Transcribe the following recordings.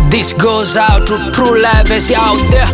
This goes out to true lovers out there.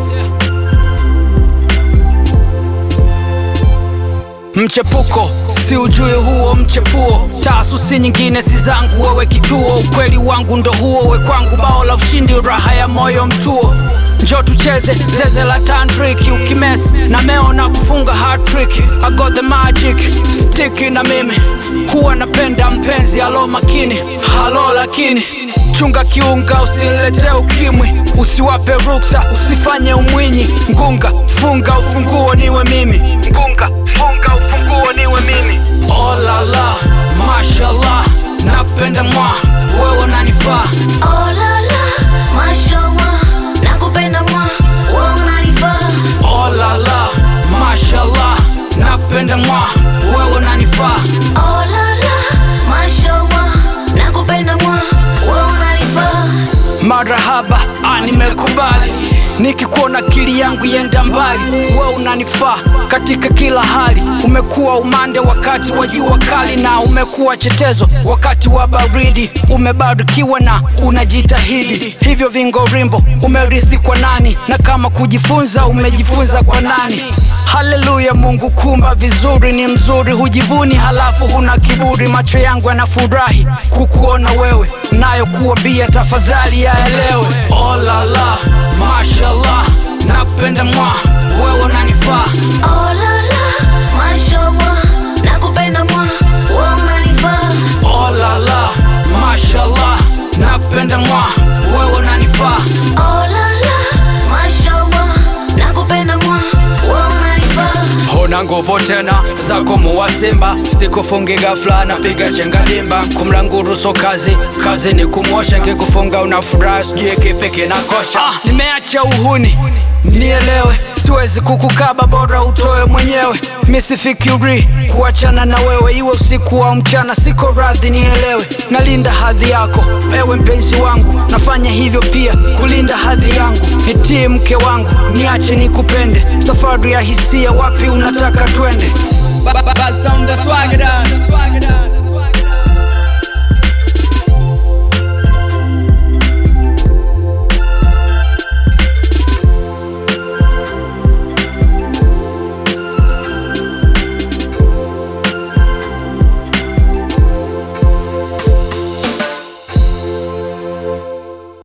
Mchepuko si ujui huo mchepuo, taasusi nyingine si zangu, wewe kituo. Ukweli wangu ndo huo, we kwangu bao la ushindi, raha ya moyo mtuo. Njo tucheze zeze la tantriki, ukimes na meo na kufunga hat-trick. I got the magic stick na mimi huwa napenda mpenzi alo makini halo, lakini chunga kiunga, usilete ukimwi, usiwape ruksa, usifanye umwinyi. Ngunga funga ufunguo niwe mimi, ngunga funga ufunguo niwe mimi. Oh la la, mashallah, nakupenda mwa wewe unanifaa. Oh la la, mashallah, nakupenda mwa, wewe unanifaa. Oh la la, mashallah, nakupenda mwa wewe unanifaa. Oh la la, mashallah, nakupenda mwa, wewe unanifaa. Marahaba, ah, nimekubali nikikuona akili yangu yenda mbali, we unanifaa katika kila hali. Umekuwa umande wakati wa jua kali, na umekuwa chetezo wakati wa baridi. Umebarikiwa na unajitahidi, hivyo vingo rimbo umerithi kwa nani? Na kama kujifunza, umejifunza kwa nani? Haleluya, Mungu kumba vizuri, ni mzuri, hujivuni halafu huna kiburi. Macho yangu yanafurahi kukuona wewe, nayo kuambia tafadhali yaelewe. Oh la la, mashallah, nakupenda mwa wewe unanifaa. Oh la la, mashallah, nakupenda mwa, wewe unanifaa. Oh la la, mashallah, nakupenda mwa wewe unanifaa. Oh la la, mashallah, nakupenda mwa, wewe unanifaa. Hona nguvu tena za kumuua simba, sikufungi ghafla, napiga chenga limba. Kumlanguru so kazi, kazi ni kumwosha, kikufunga una furaha, sijui kipi kinakosha. Ah, nimeacha uhuni nielewe, siwezi kukukaba, bora utoe mwenyewe. Misifikiri kuachana na wewe, iwe usiku au mchana, siko radhi, nielewe. Nalinda hadhi yako ewe mpenzi wangu, nafanya hivyo pia kulinda hadhi yangu. Nitii mke wangu, niache nikupende, safari ya hisia, wapi unataka twende? Buzz on the swagger down.